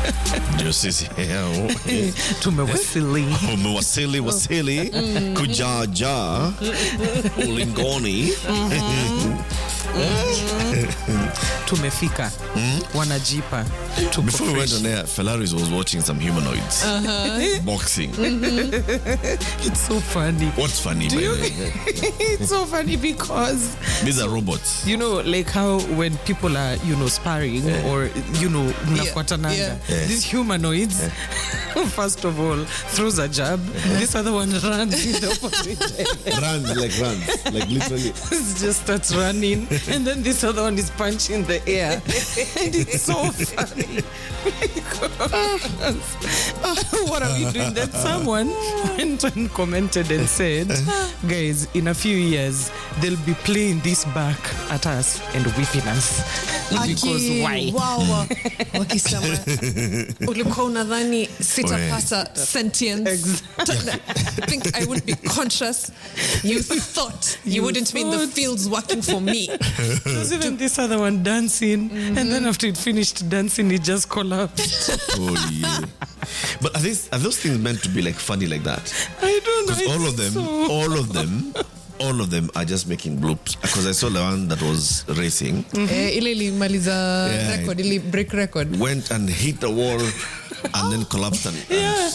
ndio sisi heo. tumewasili umewasili wasili kujaja ulingoni tumefika wanajipa tuko Before we went fresh. on air, Felaris was watching some humanoids boxing. It's so funny. What's funny, by you- the way? it's so funny because These are robots. you know like how when people are you know sparring or you know mnafuatananga yeah. Yeah. these humanoids first of all throws a jab this other one runs in the opposite runs like runs, like literally. just starts running and then this other one is punching the air and it's so funny because, what are we doing then someone went and commented and said guys in a few years they'll be playing this back at us and whipping us because Aki- why wow, wakisema ulikuwa unadhani sitapata sentience I think I would be conscious you thought you, You wouldn't be in the thought. fields working for me There's even this other one dancing and then after it finished dancing it just collapsed Oh yeah. But are these are those things meant to be like funny like that? I don't know Because all of them, so- all of them, all of them are just making bloops. Because I saw the one that was racing, eh, ile ilimaliza Yeah. record ili break record went and hit the wall, and then collapsed. And, and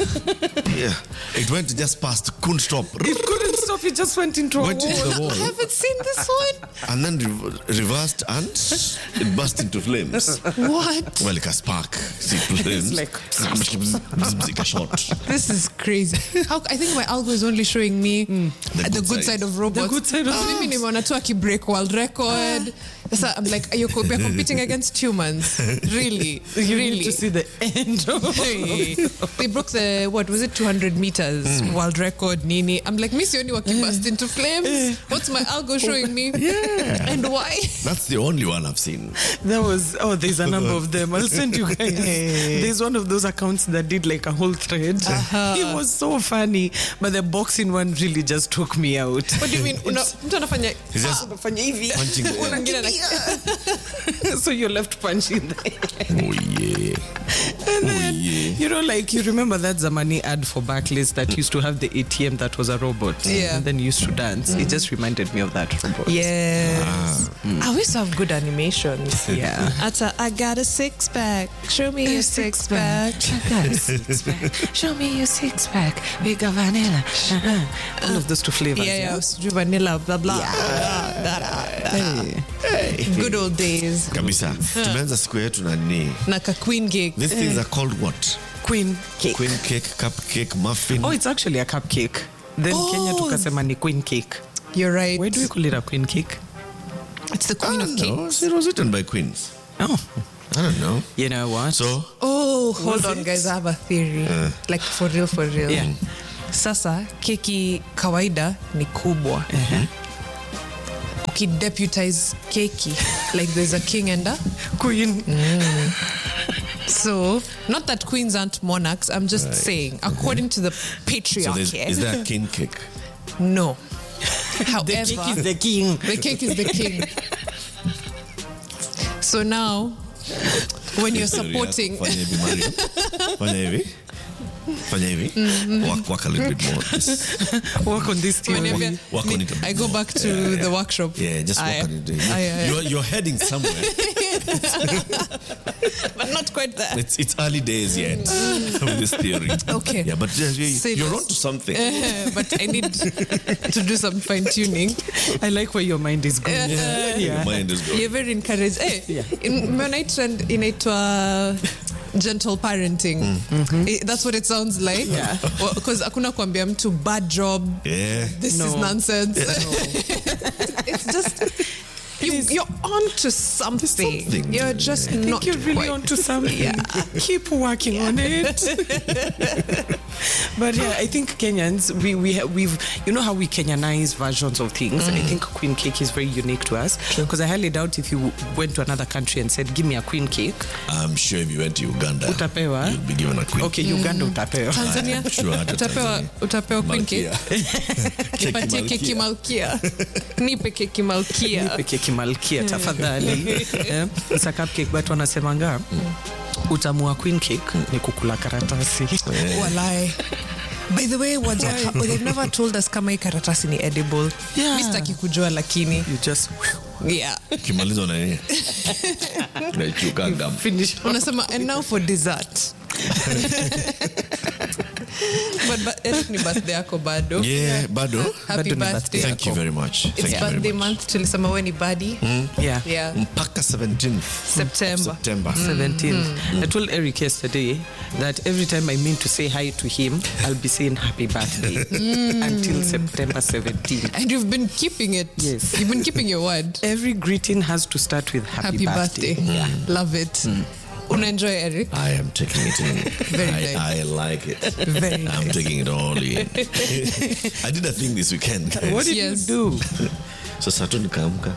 yeah, it went just past, couldn't stop, It couldn't stop. It just went into a went wall. into the I wall, haven't seen this one and then re- reversed, and it burst into flames. what Well, like a spark, see flames, like- like a shot. This is crazy. How I think my algo is only showing me the, good good, side. side of robots. The good side of Ah. Mimi nimeona tu akibreak world record. So I'm like, are you co- we're competing against humans? Really? You really? need to see the end. of Hey. they broke the what was it 200 meters world record nini i'm like miss only walking burst into flames what's my algo showing me Yeah. and why That's the only one I've seen. That was oh, there's a number of them. I'll send you guys. There's one of those accounts that did like a whole thread. It was so funny, but the boxing one really just took me out. what do you mean Una- mtu anafanya He's just Unafanya hivi. punching the air. Mwingine ana- so you're left punching the Oh yeah. And Oh then, yeah. you know, like you remember that Zamani ad for Barclays that used to have the ATM that was a robot. Yeah. And then used to dance. It just reminded me of that robot. Yes. I wish to have good animations. Yeah. Ata, I got a six pack. Show me your six pack. Show me your six pack. Bigger vanilla. Uh-huh. All of those two flavors. Yeah, yeah. sijui vanilla, blah, blah. Da, da, da. Good old days. kabisa tumeanza siku yetu na nini Na ka queen cake. these things are called what Queen cake. queen cake cupcake muffin Oh, it's actually a cupcake. Then Oh. Kenya tukasema ni queen cake. You're right. Why do we call it a queen cake? It's the I queen don't of know. cakes. it was written by queens Oh, i don't know you know what? so Oh, hold Was on, it? guys. I have a theory. Like for real, for real. Yeah. Sasa keki kawaida ni kubwa. Ukideputize keki like there's a king and a queen. so not that queens aren't monarchs. I'm just saying according to the so patriarchy. there's, is there a king cake no. The However, cake is the king. the cake is the king. so now, when you're supporting, fanya hivi Mariam. fanya hivi fanya hivi work, work a little bit more Just Work on this theory. whenever work on it a bit I go more. back to the workshop. yeah just work Aye. on it Aye, aye. you're, you're heading somewhere but not quite there. it's, it's early days yet with this theory Okay. yeah but uh, you, Say you're less. on to something but I need to do some fine tuning. I like where your mind is going. your yeah. mind is going You're very encouraged. Hey, in when I trend inaitwa gentle parenting. Eh, that's what it sounds like. Yeah. Because hakuna kuambia mtu bad job. yeah This is No. nonsense. it's just you, you're on to something. something. You're just I think not you're really quite. onto something. Yeah. Keep working on it. but yeah, I think Kenyans, we, we ha- we've, you know how we Kenyanize versions of things. I think queen cake is very unique to us. Because I highly doubt if you went to another country and said, give me a queen cake. I'm sure if you went to Uganda Utapewa. you'll be given a queen Okay, Uganda utapewa. Tanzania I'm sure hata utapewa Tanzania. utapewa queen cake Malkia. nipatie keki malkia nipe keki malkia Nipe keki malkia tafadhali. Eh, It's a cupcake but wanasemanga utamu wa queen cake ni kukula karatasi Walai. By the way, waja, they've never told us kama hii karatasi ni edible. Yeah. Mi sitaki kujua lakini. you just Yeah. kimaliza na nini naichuka gam finish Unasema and now for dessert. but, but Eric ni birthday yako bado. yeah bado Happy Bado ni birthday. thank you very much It's thank you birthday very much month. Tulisema we ni badi. yeah Yeah. mpaka 17th September. September 17th. I told Eric yesterday that every time I mean to say hi to him, I'll be saying happy birthday until September 17th. And you've been keeping it. Yes. You've been keeping your word. Every greeting has to start with happy, Happy birthday. Love it. Una enjoy Eric? I am taking it in. Very I, nice. I like it. Very I'm taking it all in. I did a thing this weekend. guys. What did Yes. you do? Sasa tu nikaamka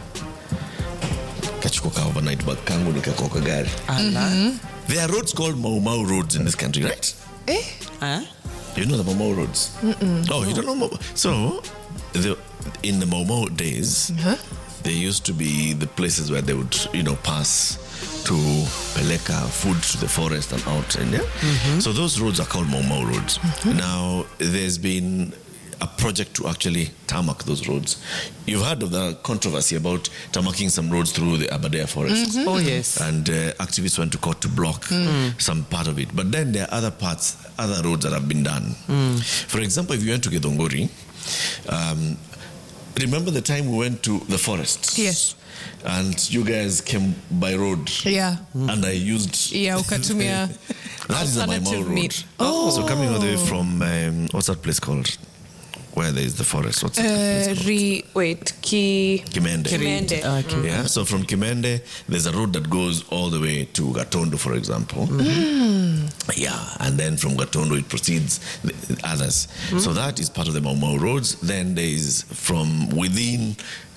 kachukua ka overnight bag kangu nikakoka gari. Allah. There are roads called Mau Mau roads in this country, right? Eh? Huh? You know the Mau Mau roads? Oh, you don't know Mau So, the, in the Mau Mau days, there used to be the places where they would, you know, pass to peleka food to the forest and out. And yeah? So those roads are called Mau Mau roads. Now, there's been a project to actually tarmac those roads. You've heard of the controversy about tarmacking some roads through the Aberdare forest. Oh, yes. And uh, activists went to court to block some part of it. But then there are other parts, other roads that have been done. For example, if you went to Gedongori, um, remember the time we went to the forest? Yes. And you guys came by road. Yeah. And I used. Yeah, ukatumia That is the Maimao alternative road. meat. So coming all the way from, um, what's that place called? Where there is the forest. What's that place Uh, called? re, wait, ki... Kimende. Kimende. Okay. Yeah, so from Kimende, there's a road that goes all the way to Gatondo, for example. Yeah, and then from Gatondo it proceeds the the others. So that is part of the Mau Mau roads. Then there is from within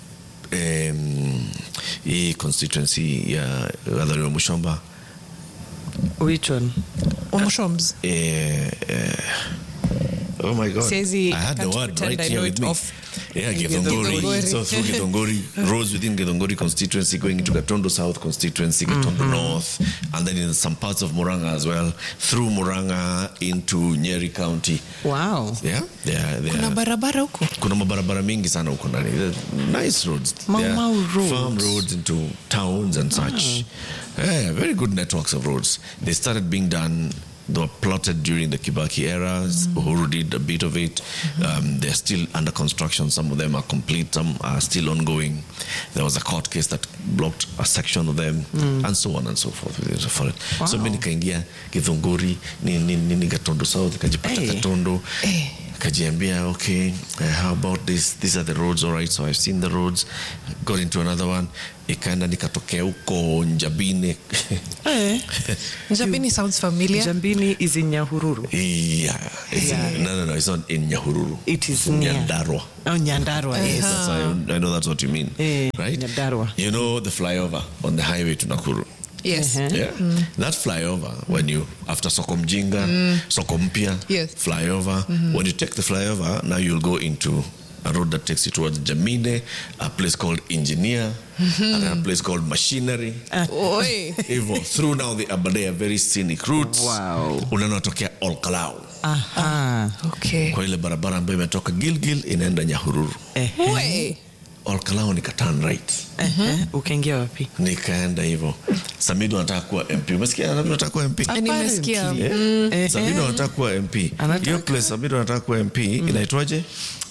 um, hii constituency ya Gathariwa Mushomba. Which one? Omushoms. eh, eh, oh my God. Siezi- I had the can't word pretend right I here know with it me. off. Yeah, Githongori. Githongori. So through Githongori, roads within Githongori constituency going into Gatondo South constituency, Gatondo North, and then in some parts of Muranga as well, through Muranga into Nyeri County. Wow. Yeah, yeah, yeah. Kuna barabara huko. kuna mabarabara mingi sana huko ndani They're nice roads Mau They're Mau roads. farm roads into towns and such yeah, very good networks of roads they started being done they were plotted during the Kibaki era. Uhuru did a bit of it. Um, they're still under construction. Some of them are complete. Some are still ongoing. There was a court case that blocked a section of them, and so on and so forth. For it. So Wow. mimi nikaingia Githunguri, nini nini Gatondo South, nikajipata Hey. Gatondo kajiambia okay uh, how about this these are the roads all right so i've seen the roads got into another one ikaenda nikatokea huko njabine Eh. Njabini sounds familiar. Jambini is in Nyahururu. yeah, it's Yeah. In, no no no it's not in nyahururu It is near. nyandarua Oh, Nyandarua, yes. That's I, I know that's what you mean Eh, right Nyandarua. you know the flyover on the highway to nakuru Yes. Uh-huh. Yeah. That flyover, when you, after Soko Mjinga, Soko Mpya, Yes. flyover, when you take the flyover, now you'll go into a road that takes you towards Jamine, a place called Engineer, and a place called Machinery. Oi. Hivyo, through now the Aberdare very scenic routes. Wow. Unanotokea Olkalau. Aha. Okay. Kwa ile barabara ambayo imetoka Gilgil inaenda Nyahururu. Eh. Oi. Olkalau nika turn right. Eh. Ukaingia wapi? Nikaenda hivyo. Samido anataka kuwa MP. Umesikia anataka kuwa MP? Nimesikia. Apparently. Yeah. Sabido anataka kuwa MP. Anataka. Hiyo place Sabido anataka kuwa MP inaitwaje?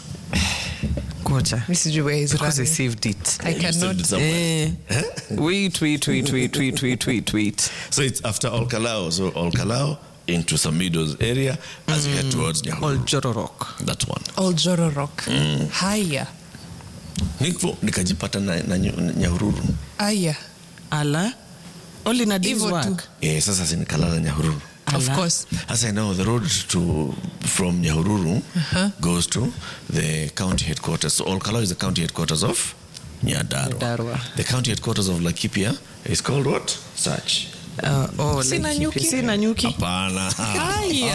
Ngoja. Mi sijui where he's Because I running. saved it. I You saved cannot. it somewhere. Eh. Wait, wait, wait, wait, wait, wait, wait, wait. So it's after Olkalao. So Olkalao into Samido's area as you head towards Nyahururu. Oljororok. That one. Old Joro Rock. Haya. Niko nikajipata na, na Ny- Nyahururu. Aya. Ala. Only na day's Hivyo tu. work. Eh, sasa si nikalala Nyahururu. Of Ala. course. As I know, the road to from Nyahururu goes to the county headquarters. So Olkalao is the county headquarters of Nyadarua. Nyandarua. The county headquarters of Laikipia is called what? Such. Uh, oh, Sina Laikipia. nyuki? Sina nyuki. hapana Haya.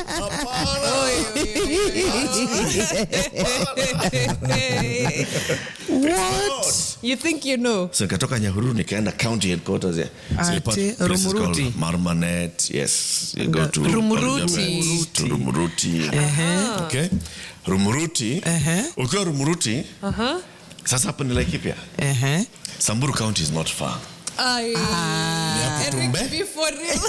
What? You think you know? so nikatoka nyahururu nikaenda county headquarters ya so you part- Ati, places Rumuruti. called marmanet yes you go to Rumuruti. to rumuruti okay rumuruti Ehe. ukiwa rumuruti sasa hapo ni laikipia Uh-huh. samburu county is not far Ay. hapo tu Eric, mbe- be for real.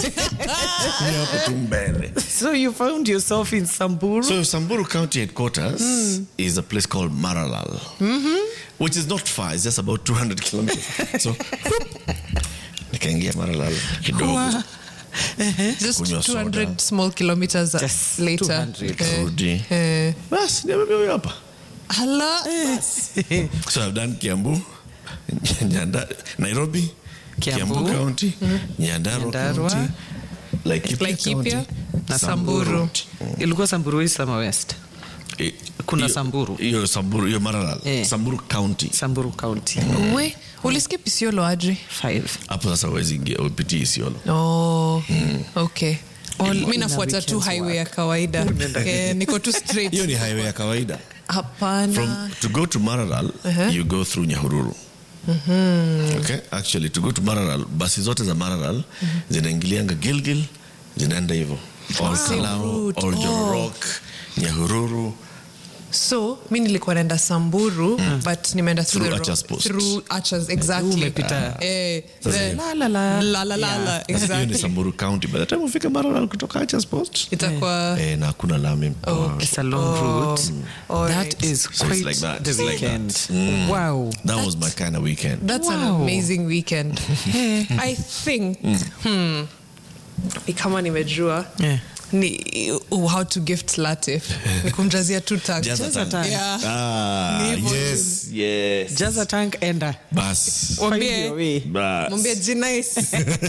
ni hapo tu mbele So you found yourself in Samburu? So Samburu County headquarters is a place called Maralal, which is not far. It's just about 200 kilometers. So nikaingia Maralal kidogo Wow. Just Kunywa 200 soda. small kilometers Just later. 200. Karudi. Eh. Bas, niambia huyo hapa. Hala. So I've done Kiambu, Nyanda, Nairobi, Kiambu. Kiambu County, Nyandarua Nyandarua. County, Laikipia, Laikipia County, na Samburu. ilikuwa Samburu East ama West? Eh, Kuna hiyo- Samburu. Hiyo Samburu, hiyo Maralal. Eh. Samburu County. Samburu County. We, ulisikia Isiolo aje? Five. Hapo sasa huwezi ingia, upitii Isiolo. Oh, okay. All mi in a nafuata tu weekend's highway ya work. kawaida Eh, niko tu straight hiyo ni highway ya kawaida from hapana to go to Mararal you go through Nyahururu okay actually to go to Mararal basi zote za Mararal zinaingilianga Gilgil zinaenda hivyo all Kalao route. all Oh. Jororok Nyahururu so mi nilikuwa naenda samburu but nimeenda through Through the ro- Archers Post. through Archers, exactly Umepita. eh, Sasa the- hiyo. La, la, la. la, la, la, la, Sasa hiyo ni exactly Samburu County by the time ufike Mararal kutoka Archers Post itakuwa eh, na hakuna lami It's a long route. all That right. is So it's quite like that. the It's like weekend. that. Mm. Wow. that was my kind of weekend That's an Wow. amazing weekend. I think hmm, ni kama nimejua Yeah. ni uh, how to gift Latif ni kumjazia tu tag. Jaza Jaza tank. tag. Yeah. ah Ni hivyo yes yes Jaza tank enda. bas Mwambie- Find your way. bas mwambie jinice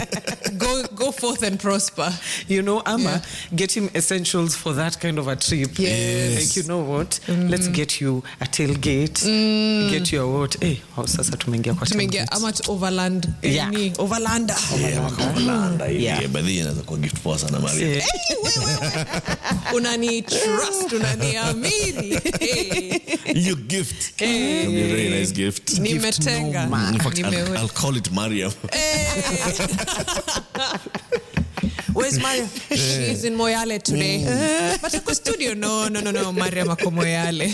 go, go forth and prosper You know, Ama, Yeah. get him essentials for that kind of a trip. Yes. Like, you know what? Let's get you a tailgate. Get you a what? Eh, oh, sasa tumeingia kwa tumeingia tailgate. ama tu overland Yeah. nini? overlander Yeah, wako Overlander hivi. Yeah. Yeah, but hii inaweza kuwa gift poa sana Maria. Eh, Hey, wewe, wewe. unani trust unaniamini hey. You gift. It'll be a very nice gift. nimetenga In fact, I'll, Nimewe- I'll call it Mariam. Where's Mariam? She's in Moyale today. But ako studio. No, no, no, no. Mariam ako Moyale.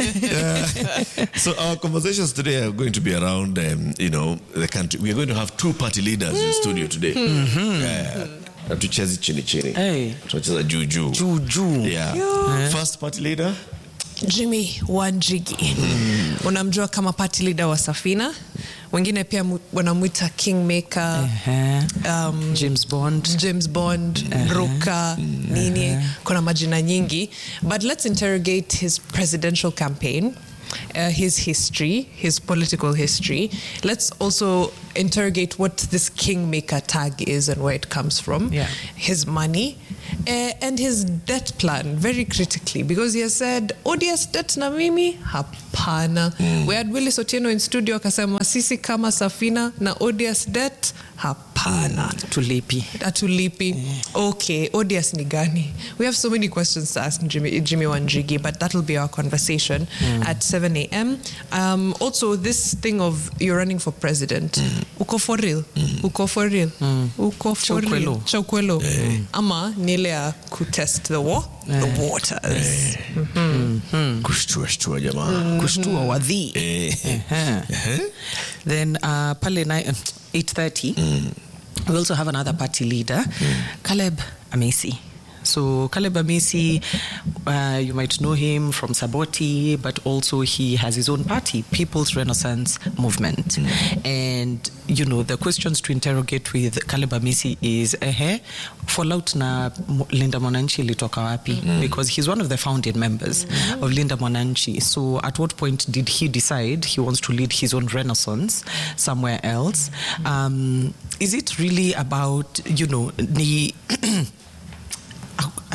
so our conversations today are going to be around, um, you know, the country. We are going to have two party leaders in studio today. Yeah. Hatuchezi chini chini. Hey. Tunacheza juu juu. Juu juu. Yeah. First party leader. Jimmy Wanjigi. Unamjua kama party leader wa Safina. Wengine pia mu- wanamwita Kingmaker. Eh, Um, James Bond. James Bond, Ruka, nini, kuna majina nyingi. But let's interrogate his presidential campaign, uh, his history, his political history. Let's also interrogate what this kingmaker tag is and where it comes from, Yeah. his money, uh, and his debt plan, very critically, because he has said, ODS debt na mimi? Hapana. We had Willis Otieno in studio akasema, sisi kama Safina na ODS debt? Hapana Tulipi. atulipi okay odious ni gani we have so many questions to ask jimmy, jimmy wanjigi but that will be our conversation at 7 a.m um, also this thing of you're running for president uko for real uko for real uko for real Chaukwelo. chaukwelo ama ni ile ya kutest the, wa the waters Kushtua shtua jamaa. Kushtua wadhi. Eh. Uh-huh. Then uh, pale ni- 8.30 we also have another party leader Caleb Amesi so Caleb Amesi uh, you might know him from Saboti but also he has his own party People's Renaissance Movement and you know the questions to interrogate with Caleb Amesi is ehe fallout na Mo- Linda Mwananchi ilitoka wapi because he's one of the founding members of Linda Mwananchi so at what point did he decide he wants to lead his own renaissance somewhere else um, is it really about you know ni at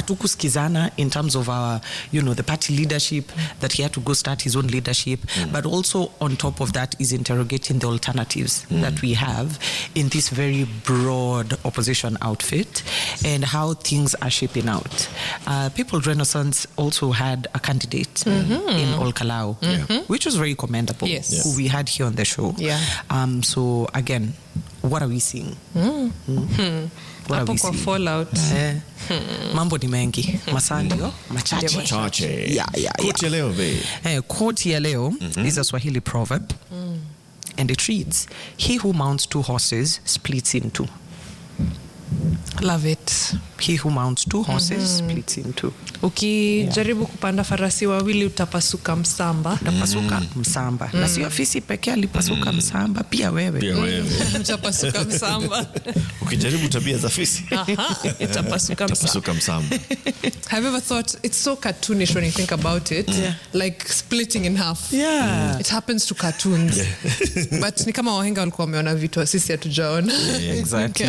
hatukusikizana in terms of our you know the party leadership that he had to go start his own leadership but also on top of that is interrogating the alternatives that we have in this very broad opposition outfit and how things are shaping out uh, people renaissance also had a candidate in olkalau which was very commendable Yes. Yes. who we had here on the show Yeah. um, so again what are we seeing Mm. What are hapo we kwa seeing? fallout Eh, mambo ni mengi masalio machache Chache. Yeah, yeah, yeah. Quote ya leo, babe. Eh, quote ya leo is a swahili proverb and it reads he who mounts two horses splits in two love it he who mounts two horses splits in two ukijaribu kupanda farasi wawili utapasuka msamba utapasuka msamba na sio fisi pekee alipasuka msamba pia wewe Pia wewe. utapasuka msamba ukijaribu tabia za fisi Aha, itapasuka msamba tapasuka msamba have you ever thought it's so cartoonish when you think about it like splitting in half Yeah. it happens to cartoons but ni kama wahenga walikuwa wameona vitu sisi hatujaona exactly.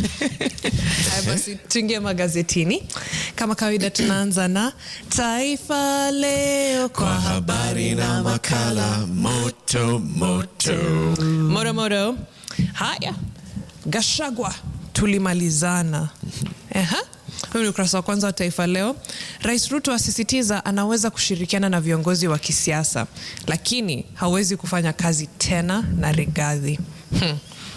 Haya basi tuingie magazetini kama kawaida tunaanza na taifa leo kwa habari na makala moto moto motomoto haya gashagwa tulimalizana Eha. Huyu ni ukurasa wa kwanza wa Taifa Leo. Rais Ruto asisitiza anaweza kushirikiana na viongozi wa kisiasa, lakini hawezi kufanya kazi tena na Rigathi. Hmm.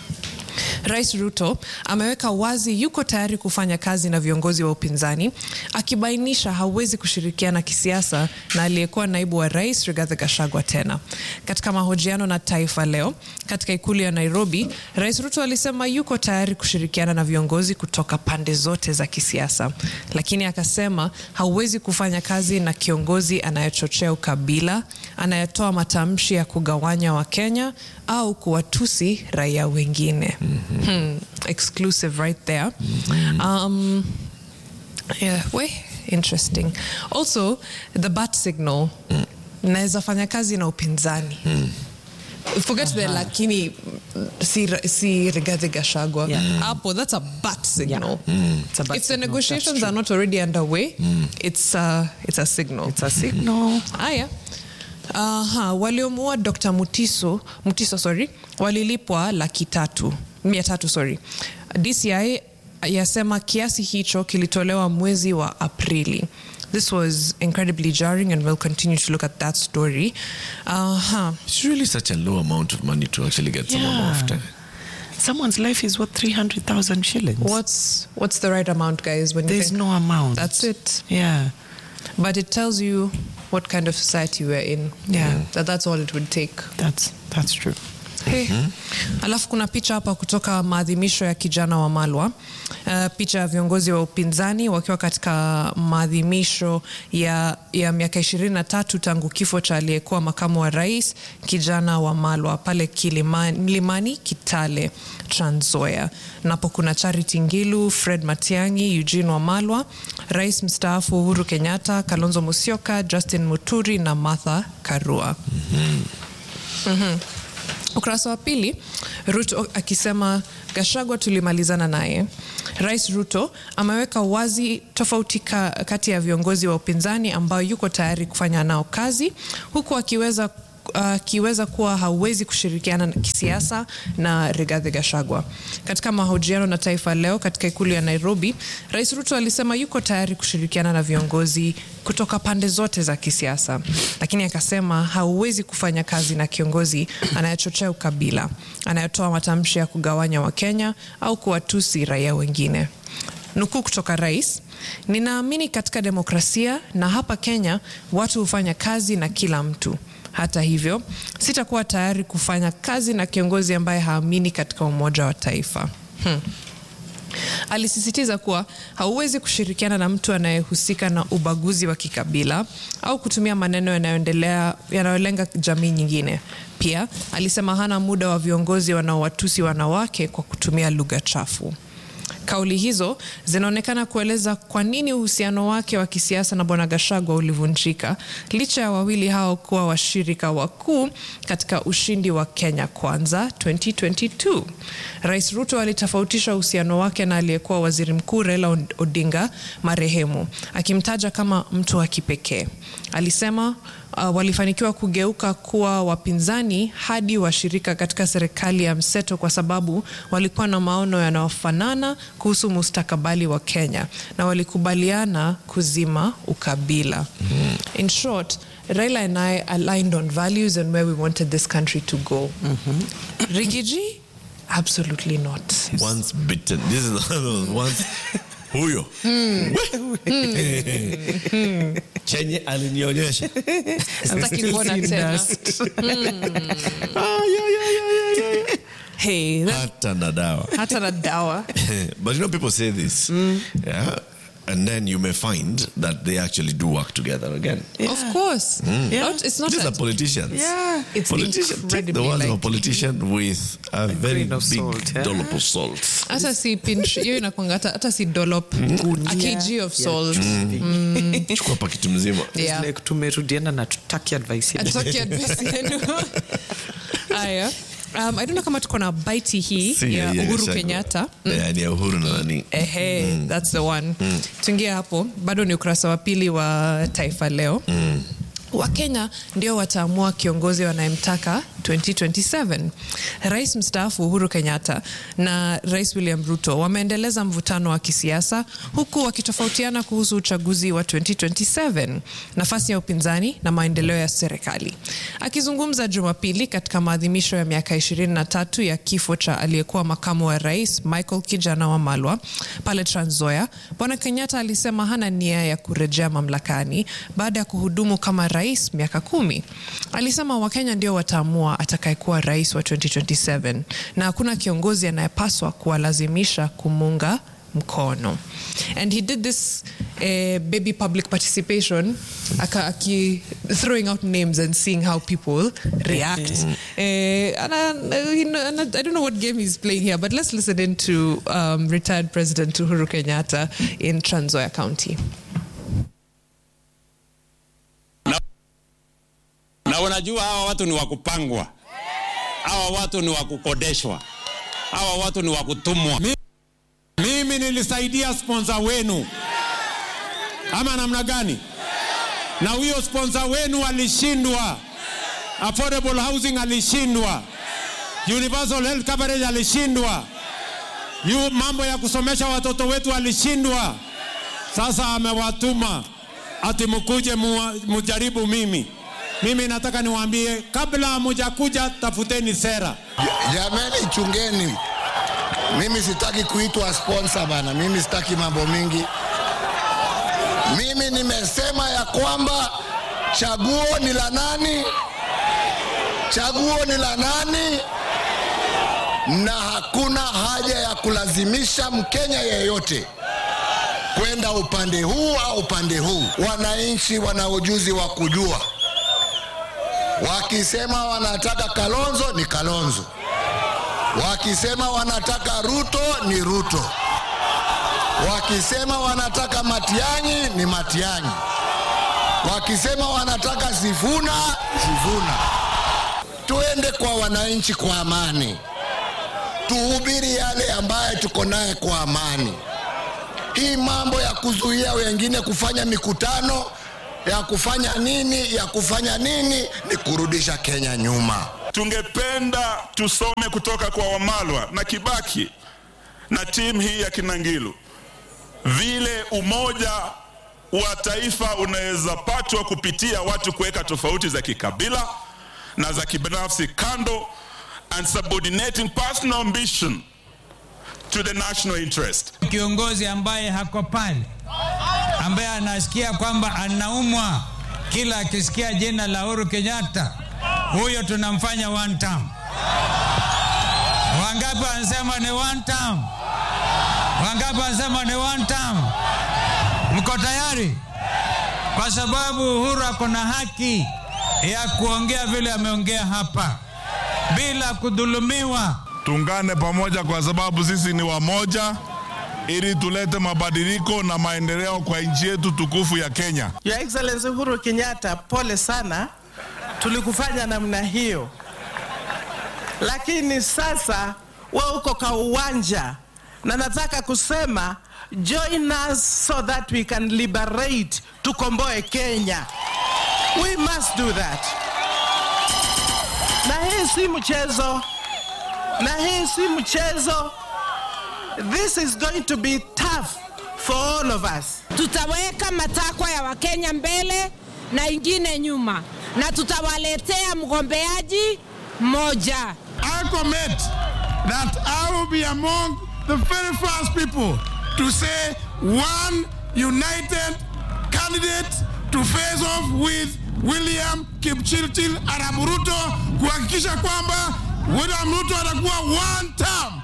Rais Ruto ameweka wazi yuko tayari kufanya kazi na viongozi wa upinzani, akibainisha hawezi kushirikiana kisiasa na aliyekuwa naibu wa rais Rigathi Gachagua tena. Katika mahojiano na Taifa Leo katika ikulu ya Nairobi, Rais Ruto alisema yuko tayari kushirikiana na viongozi kutoka pande zote za kisiasa, lakini akasema hauwezi kufanya kazi na kiongozi anayechochea ukabila, anayetoa matamshi ya kugawanya Wakenya au kuwatusi raia wengine. Hmm, exclusive right there. Um, yeah, we interesting. Also, the bat signal naweza fanya kazi na upinzani forget the lakini si, si Rigathi Gachagua Yeah. hapo that's a bat signal It's a bad if the signal, negotiations that's are not already underway it's, uh, it's a signal It's a signal. haya Aha, waliomuua Dr. Mutiso, Mutiso sorry, walilipwa laki tatu mia tatu sorry. DCI yasema kiasi hicho kilitolewa mwezi wa Aprili. This was incredibly jarring and we'll continue to look at that story. Aha. It's really such a low amount of money to actually get someone Yeah. after. Someone's life is worth 300,000 shillings. What's what's the right amount, guys? When you There's think- no amount. That's it. Yeah. But it tells you what kind of society we're in. Yeah. That that's all it would take. That's that's true. Hey. Alafu kuna picha hapa kutoka maadhimisho ya kijana wa Malwa. Uh, picha ya viongozi wa upinzani wakiwa katika maadhimisho ya, ya miaka ishirini na tatu tangu kifo cha aliyekuwa makamu wa rais kijana wa Malwa pale Kilimani, Mlimani Kitale, Trans Nzoia. Napo kuna Charity Ngilu, Fred Matiang'i, Eugene Wamalwa, rais mstaafu Uhuru Kenyatta, Kalonzo Musyoka, Justin Muturi na Martha Karua. Ukurasa wa pili, Ruto akisema Gashagwa tulimalizana naye. Rais Ruto ameweka wazi tofauti ka, kati ya viongozi wa upinzani ambao yuko tayari kufanya nao kazi huku akiweza akiweza kuwa hauwezi kushirikiana na kisiasa na Rigathi Gachagua. Katika mahojiano na Taifa Leo katika ikulu ya Nairobi, Rais Ruto alisema yuko tayari kushirikiana na viongozi kutoka pande zote za kisiasa, lakini akasema hauwezi kufanya kazi na kiongozi anayechochea ukabila, anayetoa matamshi ya kugawanya Wakenya au kuwatusi raia wengine. Nukuu kutoka rais: ninaamini katika demokrasia na hapa Kenya watu hufanya kazi na kila mtu. Hata hivyo, sitakuwa tayari kufanya kazi na kiongozi ambaye haamini katika umoja wa taifa. Hmm. Alisisitiza kuwa hauwezi kushirikiana na mtu anayehusika na ubaguzi wa kikabila au kutumia maneno yanayoendelea yanayolenga jamii nyingine. Pia alisema hana muda wa viongozi wanaowatusi wanawake kwa kutumia lugha chafu. Kauli hizo zinaonekana kueleza kwa nini uhusiano wake wa kisiasa na Bwana Gashagwa ulivunjika licha ya wawili hao kuwa washirika wakuu katika ushindi wa Kenya Kwanza 2022. Rais Ruto alitofautisha uhusiano wake na aliyekuwa waziri mkuu Raila Odinga marehemu, akimtaja kama mtu wa kipekee. Alisema uh, walifanikiwa kugeuka kuwa wapinzani hadi washirika katika serikali ya mseto kwa sababu walikuwa na maono yanayofanana kuhusu mustakabali wa Kenya na walikubaliana kuzima ukabila. In short, Raila and I aligned on values and where we wanted this country to go. Rigiji? Absolutely not. Once bitten. This is once huyo chenye alinionyesha Sitaki kuona tena. Ah, yeah, yeah, yeah, yeah, yeah. Hey, that- hata na dawa hata na dawa. but you know people say this yeah and then you may find that they actually do work together again Of course. Not- it's not these a- are politicians Yeah. It's politician take the incredibly words of a like- politician with a very grain of big salt, yeah. dollop of salt hata si pinch hiyo inakwanga hata, hata si dollop a kg of salt chukua pakiti mzima yeah. like tumerudiana na tutaki advice yenu. Hatutaki advice yenu. Aya. Um, I don't know kama tuko na baiti hii Si, ya yeah, Uhuru Gachagua. Kenyatta Yeah, ni ya uhuru na nani Ehe, that's the one. Tuingie hapo, bado ni ukurasa wa pili wa Taifa Leo. Wakenya ndio wataamua kiongozi wanayemtaka 2027. Rais mstaafu Uhuru Kenyatta na Rais William Ruto wameendeleza mvutano wa kisiasa huku wakitofautiana kuhusu uchaguzi wa 2027, nafasi ya upinzani na maendeleo ya serikali. Akizungumza Jumapili katika maadhimisho ya miaka 23 ya kifo cha aliyekuwa makamu wa rais Michael Kijana Wamalwa pale Trans Nzoia, Bwana Kenyatta alisema hana nia ya kurejea mamlakani baada ya kuhudumu kama rais miaka kumi. Alisema Wakenya ndio wataamua atakayekuwa rais wa 2027 na hakuna kiongozi anayepaswa kuwalazimisha kumunga mkono and he did this uh, baby public participation aka, aki, throwing out names and seeing how people react uh, and, I, you know, and I, I don't know what game he's playing here but let's listen in to um, retired president Uhuru Kenyatta in Trans Nzoia County na unajua hawa watu ni wa kupangwa, hawa watu ni wa kukodeshwa, hawa watu ni wa kutumwa. Mi- Mimi nilisaidia sponsor wenu ama namna gani? Na huyo sponsor wenu alishindwa, affordable housing alishindwa, universal health coverage alishindwa, yu mambo ya kusomesha watoto wetu alishindwa. Sasa amewatuma ati mkuje mua- mujaribu mimi. Mimi nataka niwaambie, kabla hamujakuja tafuteni sera. Jamani, chungeni. Mimi sitaki kuitwa sponsor bana, mimi sitaki mambo mingi. Mimi nimesema ya kwamba chaguo ni la nani, chaguo ni la nani, na hakuna haja ya kulazimisha Mkenya yeyote kwenda upande huu au upande huu. Wananchi wana ujuzi wa kujua, wakisema wanataka Kalonzo ni Kalonzo, wakisema wanataka Ruto ni Ruto, wakisema wanataka Matiang'i ni Matiang'i, wakisema wanataka Sifuna Sifuna. Tuende kwa wananchi kwa amani, tuhubiri yale ambaye tuko naye kwa amani. Hii mambo ya kuzuia wengine kufanya mikutano ya kufanya nini ya kufanya nini ni kurudisha Kenya nyuma. Tungependa tusome kutoka kwa Wamalwa na Kibaki na timu hii ya Kinangilu vile umoja wa taifa unaweza patwa kupitia watu kuweka tofauti za kikabila na za kibinafsi kando and subordinating personal ambition to the national interest. kiongozi ambaye hako pale, ambaye anasikia kwamba anaumwa kila akisikia jina la Uhuru Kenyatta, huyo tunamfanya one term. Wangapi wanasema ni one term? Wangapi wanasema ni one term? Mko tayari? Kwa sababu Uhuru ako na haki ya kuongea vile ameongea hapa bila kudhulumiwa. Tuungane pamoja kwa sababu sisi ni wamoja ili tulete mabadiliko na maendeleo kwa nchi yetu tukufu ya Kenya. Your Excellency Uhuru Kenyatta, pole sana, tulikufanya namna hiyo, lakini sasa we uko kwa uwanja na nataka kusema join us so that we can liberate, tukomboe Kenya. We must do that. Na hii si mchezo, na hii si mchezo. This is going to be tough for all of us. tutaweka matakwa ya Wakenya mbele na ingine nyuma, na tutawaletea mgombeaji mmoja. I commit that I will be among the very first people to say one united candidate to face off with William Kipchirchir Arap Ruto kuhakikisha kwamba William Ruto atakuwa one term.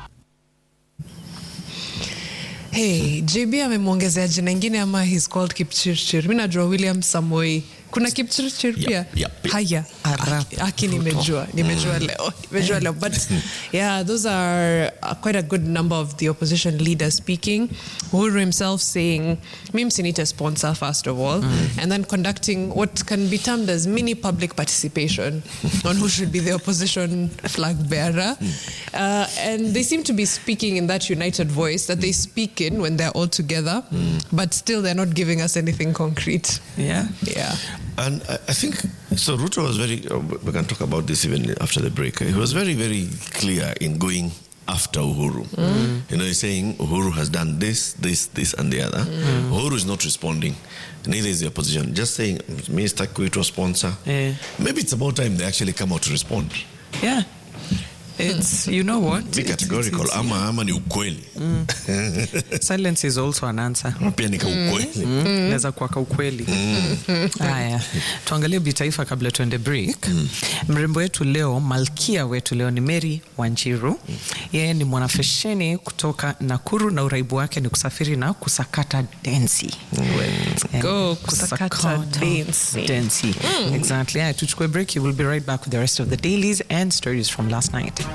Hey, JB amemwongezea jina ingine ama he's called Kipchirchir. Mi najua William Samoi. Kuna Kipchirchir pia? Yep, yep. Haya. Arap Aki nimejua. Nimejua leo. Nimejua leo. But yeah, those are uh, quite a good number of the opposition leaders speaking. Uhuru himself saying, mi msinite sponsor first of all, and then conducting what can be termed as mini public participation on who should be the opposition flag bearer. Uh, and they seem to be speaking in that united voice that they speak in when they're all together, but still they're not giving us anything concrete. Yeah. Yeah. And I, I think so. Ruto was very. Uh, we can talk about this even after the break. He was very, very clear in going after Uhuru. You know, he's saying Uhuru has done this, this, this, and the other. Uhuru is not responding. Neither is the opposition. Just saying, Minister Kuito sponsor. Eh. Maybe it's about time they actually come out to respond. Yeah. It's, you know what? Be It's- categorical. it's- Ama ama ni ukweli. Silence is also an answer. Pia ni ka ukweli. naweza kuwa ka ukweli haya tuangalie bitaifa kabla tuende break mrembo wetu leo malkia wetu leo ni mary wanjiru yeye ni mwanafesheni kutoka nakuru na uraibu wake ni kusafiri na kusakata densi Eh, Go, kusakata densi. densi exactly haya tuchukue break you will be right back with the rest of the dailies and stories from last night